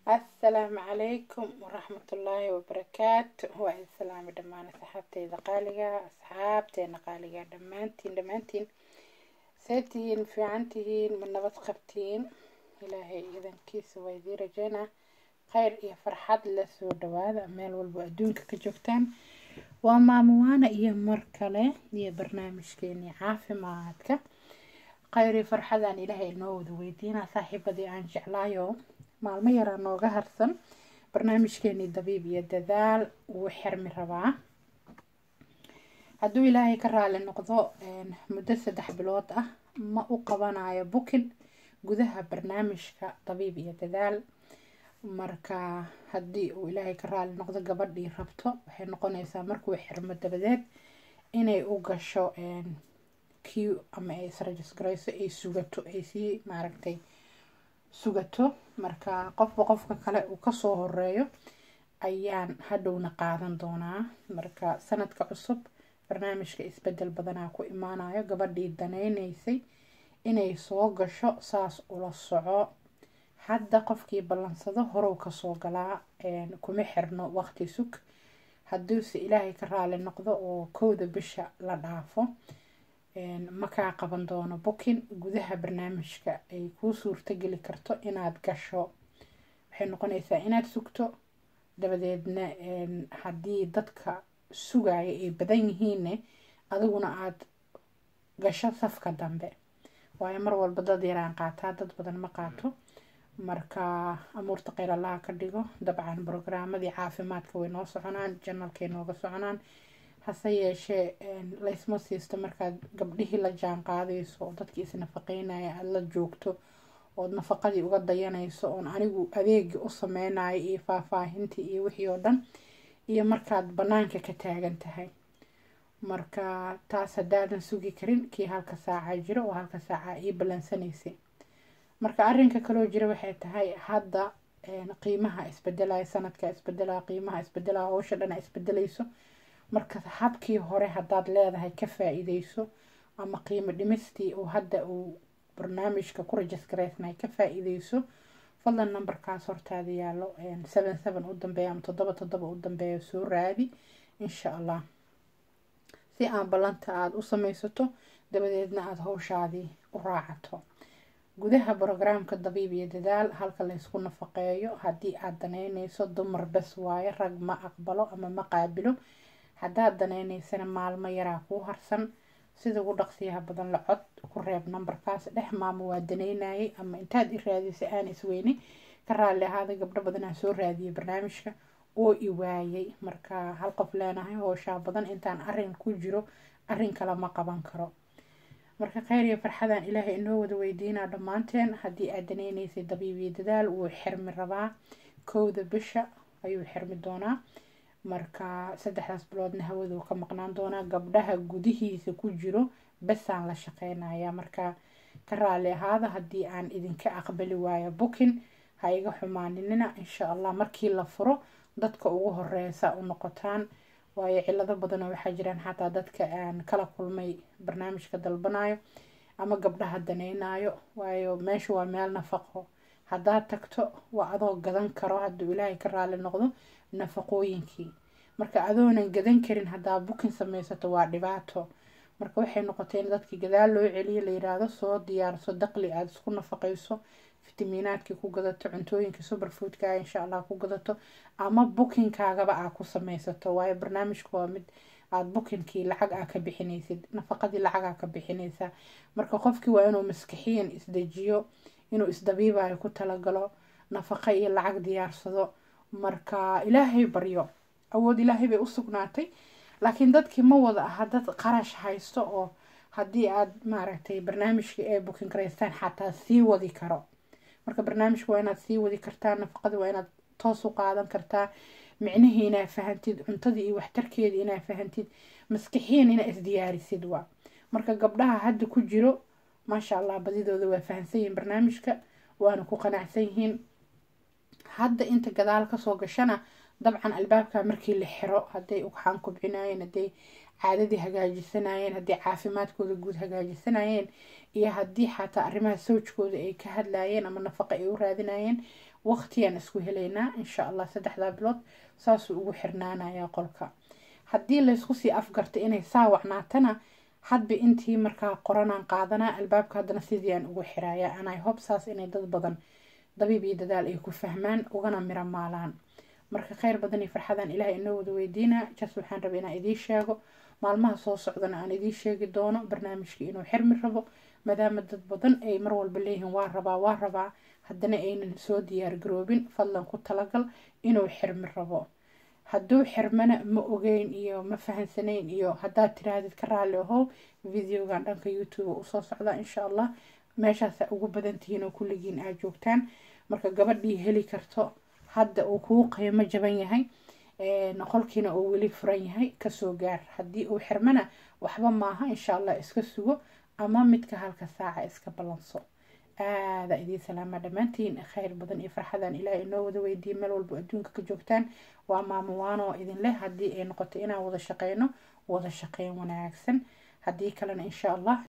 asalaamu calaykum waraxmatullaahi wabarakaatu waa islaami dhammaan asxaabteyda qaaliga asxaabteena qaaliga dhammaantiin dhammaantiin see tihiin fiican tihiin ma nabad qabtiin ilaahay idankiisa waa idiin rajeynaa kheyr iyo farxad la soo dhawaada meel walba adduunka ka joogtaan waa maamuwaana iyo mar kale iyo barnaamijkeeni caafimaadka kheyr iyo farxadaan ilaahay inoo wada weydiinaa saaxiibadii aan jeclaayo maalmo yaraa nooga harsan barnaamijkeenii dabiib iyo dadaal wuu xirmi rabaa hadduu ilaahay ka raali noqdo muddo saddex bilood ah ma u qabanayo bukin gudaha barnaamijka dabiib iyo dadaal marka haddii uu ilaahay ka raali noqdo gabadhii rabto waxay noqonaysaa markuu xirmo dabadeed inay u gasho q ama ay israjisgarayso ay sugato ay sii maaragtay sugato marka qofba qofka kale uu kasoo horeeyo ayaan hadhowna qaadan doonaa marka sanadka cusub barnaamijka isbedel badanaa ku imaanayo gabadhii danaynaysay inay soo gasho saas ula soco hadda qofkii ballansado horow kasoo galaa kuma xirno waqti sug hadduuse ilaahay ka raali noqdo oo kowda bisha la dhaafo makaa qaban doono bukin gudaha barnaamijka ay kuu suurtogeli karto inaad gasho waxay noqonaysaa inaad sugto dabadeedna haddii dadka sugaya ay badan yihiinne adiguna aada gasho safka dambe waayo mar walba dad yaraan qaataa dad badan ma qaato marka amuurta kheyr allaha ka dhigo dabcan brogaramadii caafimaadka way noo soconaan janalkay nooga soconaan hase yeeshee laysma siisto markaad gabdhihii la jaan qaadayso oo dadkii isnafaqeynaya aada la joogto ood nafaqadii uga dayanayso oon anigu adeegii u sameynayo iyo faahfaahintii iyo wixii oo dhan iyo markaad banaanka ka taagan tahay marka taas haddaadan sugi karin kii halka saaca jiro oo halka saaca ii ballansanaysay marka arrinka kaloo jira waxay tahay hadda qiimaha isbedelaya sanadka isbedelaya qiimaha isbedelaya howsha dhana isbedelayso marka habkii hore haddaad leedahay ka faa-iideyso ama qiimo dhimistii uu hadda uu barnaamijka ku rajisgaraysnay ka faa-iideyso fadlan numberkaas hortaada yaallo seven seven u dambeeya ama toddoba toddoba u dambeeya soo raadi insha allah si aan ballanta aada u sameysato dabadeedna aada howshaadii u raacato gudaha brograamka dabiib iyo dadaal halka laysku nafaqeeyo haddii aada danaynayso dumar bes waayo rag ma aqbalo ama ma qaabilo haddaad danaynaysana maalmo yaraa kuu harsan sida ugu dhaqsiyaha badan la cod ku reeb numberkaas dhex maamo waa danaynayay ama intaad i raadisay aan isweyne ka raalli ahaada gabdho badanaa soo raadiyay barnaamijka oo i waayay marka hal qof leenahay hooshaa badan intaan arin ku jiro arin kale ma qaban karo marka kheyr iyo farxadaan ilaahay inoo wada weydiinaa dhammaanteen haddii aad danaynaysay dabiibiyo dadaal wuu xirmi rabaa kowda bisha ayuu xirmi doonaa marka saddexdaas biloodna hawaduu ka maqnaan doonaa gabdhaha gudihiisa ku jiro besaan la shaqeynaya marka ka raali ahaada haddii aan idinka aqbali waayo bukin ha iga xumaaninina insha allah markii la furo dadka ugu horeysa u noqotaan waayo cilado badanoo waxaa jiraan xataa dadka aan kala kulmay barnaamijka dalbanayo ama gabdhaha danaynayo waayo meesha waa meel nafaqo haddaad tagto waa adoo gadan karo hadduu ilaahay ka raali noqdo nafaqooyinkii marka adoonan gadan karin haddaa bukin sameysato waa dhibaato marka waxay noqotay in dadkii gadaal loo celiyo la yiraahdo soo diyaarso daqli aada isku nafaqeyso fitamiinaadkii ku gadato cuntooyinkii superfoodka insha allah ku gadato ama bukinkaagaba aa ku sameysato waayo barnaamijku waa mid aada bukinkii lacag aa ka bixinaysid nafaqadii lacag aa ka bixinaysaa marka qofkii waa inuu maskixiyan isdejiyo inuu isdabiibayo ku talagalo nafaqa iyo lacag diyaarsado marka ilaahay baryo awood ilaahay bay u sugnaatay laakiin dadkii ma wada aha dad qarash haysto oo haddii aada maaragtay barnaamijkii ay bukin garaystaan xataa sii wadi karo marka barnaamijka waa inaad sii wadi kartaa nafaqada waa inaad toos u qaadan kartaa micnihii inaa fahantid cuntadii iyo waxtarkeedii inaa fahantid maskixiyan inaa isdiyaarisid waa marka gabdhaha hadda ku jiro maasha allah badidooda waa fahamsan yihiin barnaamijka waana ku qanacsan yihiin hadda inta gadaal kasoo gashana dabcan albaabka markii la xiro hadday ugxaan kubcinayeen hadday caadadii hagaajisanayeen hadday caafimaadkooda guud hagaajisanayeen iyo haddii xataa arrimaha sawjkooda ay ka hadlayeen ama nafaqa ay u raadinayeen waqtiyaan isku helaynaa insha allah saddexdaa bilood saasuu ugu xirnaanayaa qolka haddii laysku sii afgarta inay saa wacnaatana hadba intii markaa qoranaan qaadanaa albaabka haddana sidiiaan ugu xirayaa anay hob saas inay dad badan dabiib iyo dadaal ay ku fahmaan ugana miro maalaan marka kheyr badan iyo farxadaan ilaahay inoo wada weydiinaa jas waxaan rabay inaan idiin sheego maalmaha soo socdana aan idiin sheegi doono barnaamijkii inuu xirmi rabo maadaama dad badan ay mar walba leeyihiin waa rabaa waa rabaa haddana aynan soo diyaar garoobin fadlan ku talagal inuu xirmi rabo hadduu xirmana ma ogeyn iyo ma fahansanayn iyo haddaad tiraahdid ka raalli ahow videogan dhanka youtube usoo socda insha allah meeshaasa ugu badantihiin oo kulligiin aad joogtaan marka gabadhii heli karto hadda uu kuu qiimo jaban yahay qolkiina uu weli furan yahay kasoo gaar haddii uu xirmana waxba maaha insha allah iska sugo ama midka halka saaca iska ballanso aada idiin salaama dhammaantiin kheyr badan iyo farxadan ilaahay inoo wada weydiiyey meel walba adduunka ka joogtaan waa maamo waanoo idin leh haddii ay noqoto inaan wada shaqeyno wada shaqeyn wanaagsan haddii kalena insha allah